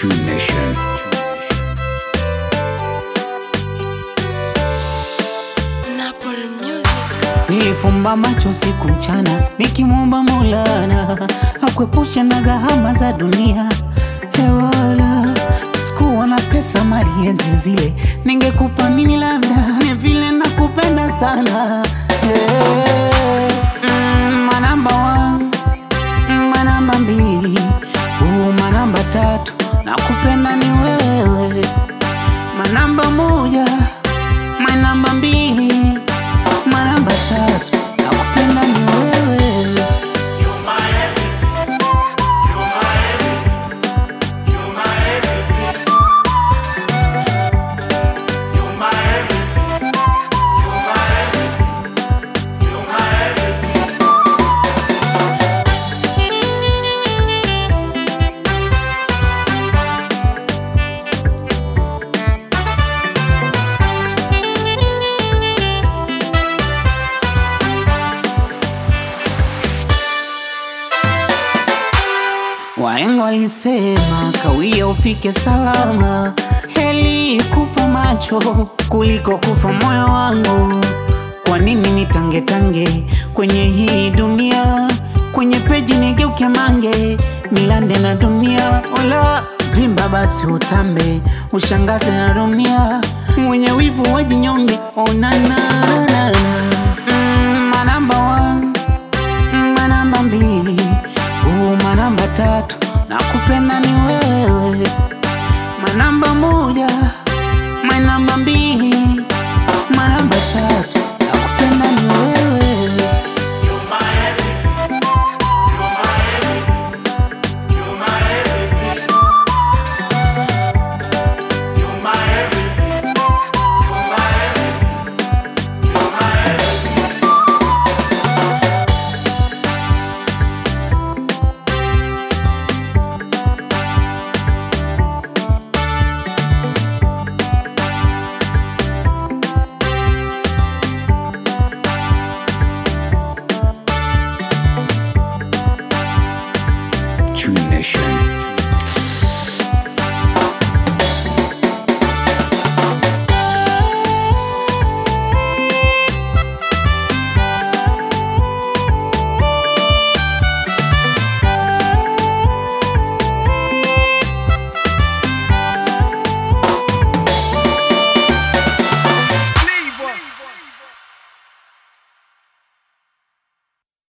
True Nation. Napoli Music. Nilifumba macho siku mchana nikimwomba Maulana akuepushe na gharama za dunia. Hewala, sikuwa na pesa mali enzi zile, ningekupa nini? Labda ni vile nakupenda sana Eh, mm, manamba one, manamba mbili, uh, manamba tatu, nakupenda ni wewe, manamba moja, manamba mbili, manamba tatu, nakupenda ni wewe. Wahenga walisema kawia ufike salama, heli kufa macho kuliko kufa moyo wangu. Kwa nini nitangetange kwenye hii dunia, kwenye peji nigeuke mange, nilande na dunia, wala vimba basi utambe, ushangaze na dunia, mwenye wivu wajinyonge, onana